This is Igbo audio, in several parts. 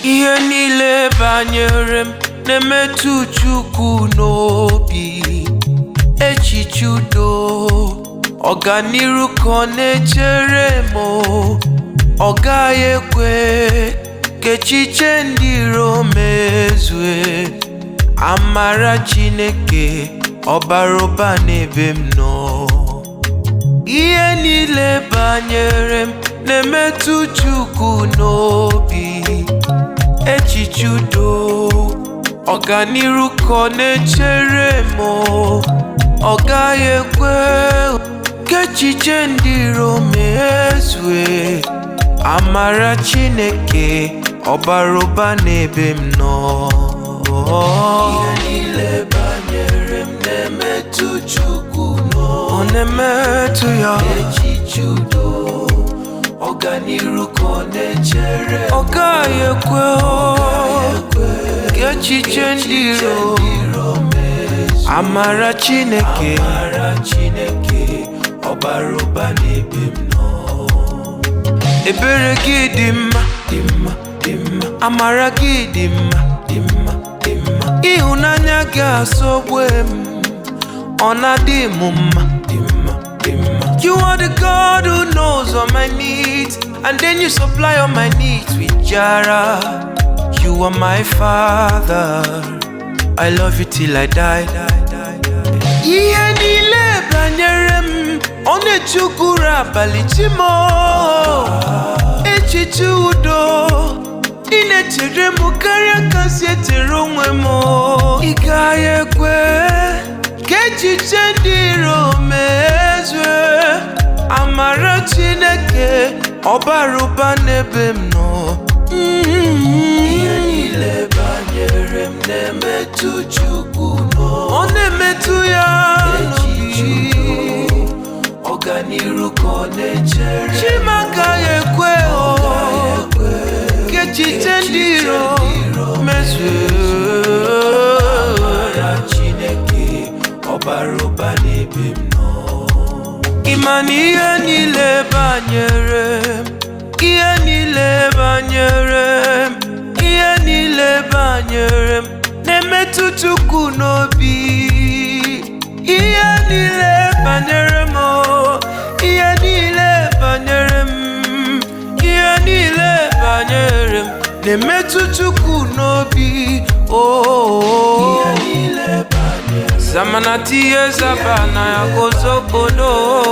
ihe niile banyere m na-emetụ Chukwu n'obi echiche udo ọganiru ka ọ na-echere m o. ọ gaghị ekwe ka echiche ndị iro mezue amara Chineke ọbara ụba n'ebe m nọ ihe niile banyere m na-emetụ Chukwu n'obi echiche udo ọganiru ka ọ na-echere m o. ọ gaghị ekwe ka echiche ndị iro mezue amara Chineke ọbara ụba n'ebe m nọ ihe niile banyere m na-emetụ Chukwu n'obi ọ na-emetụ ya echiche udo ọganiru ka ọ na-echere ọ gaghị ekwe o ka echiche ndị iro amara Chineke amara Chineke ọbara ụba n'ebe m nọ ebere gị dị mma dị mma dị mma amara gị dị mma dị mma dị mma ịhụnanya gị asọgbu m ọ na-adị m mma dị mma dị mma you are the God who knows all my needs and then you supply all my needs with jara you are my father I love you till I die ihe niile banyere m ọ na-echukwuru abalị chimo echiche udo ị na-echere m karịa ka si echere onwe m ị gaghị ekwe ka echiche ndị iro mezue amara Chineke ọbara ụba n'ebe m nọ ihe niile banyere m na-emetụ Chukwu ọ na-emetụ ya n'obi ọganiru ka ọ na-echere Chima agaghị ekwe o ka echiche ndị iro mezue Chineke ọbara ụba n'ebe m nọ ịma na ihe niile banyere m ihe niile banyere m ihe niile banyere m na-emetụ Chukwu n'obi ihe niile banyere m o, ihe niile banyere m ihe niile banyere m na-emetụ Chukwu n'obi o zamana tiye zabana ya gozobodo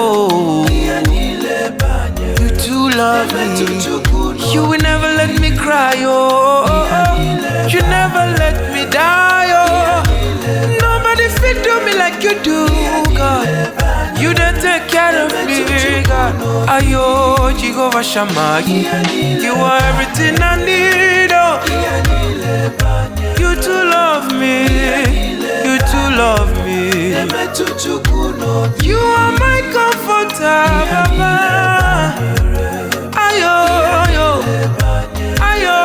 you too love me you will never let me cry oh you never let me die oh nobody fit do me like you do God you don't take care of me God ayo Jehovah Shammah you are everything I need oh you too love me you too love me you are my comforter Baba ayo ayo ayo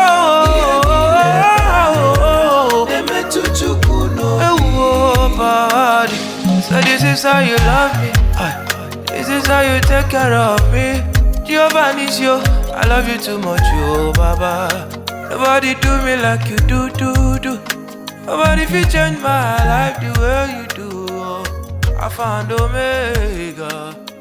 ewo body so this is how you love me Aye. this is how you take care of me Jehovah needs you I love you too much oh Baba nobody do me like you do do do nobody fit change my life the way you do oh. I found Omega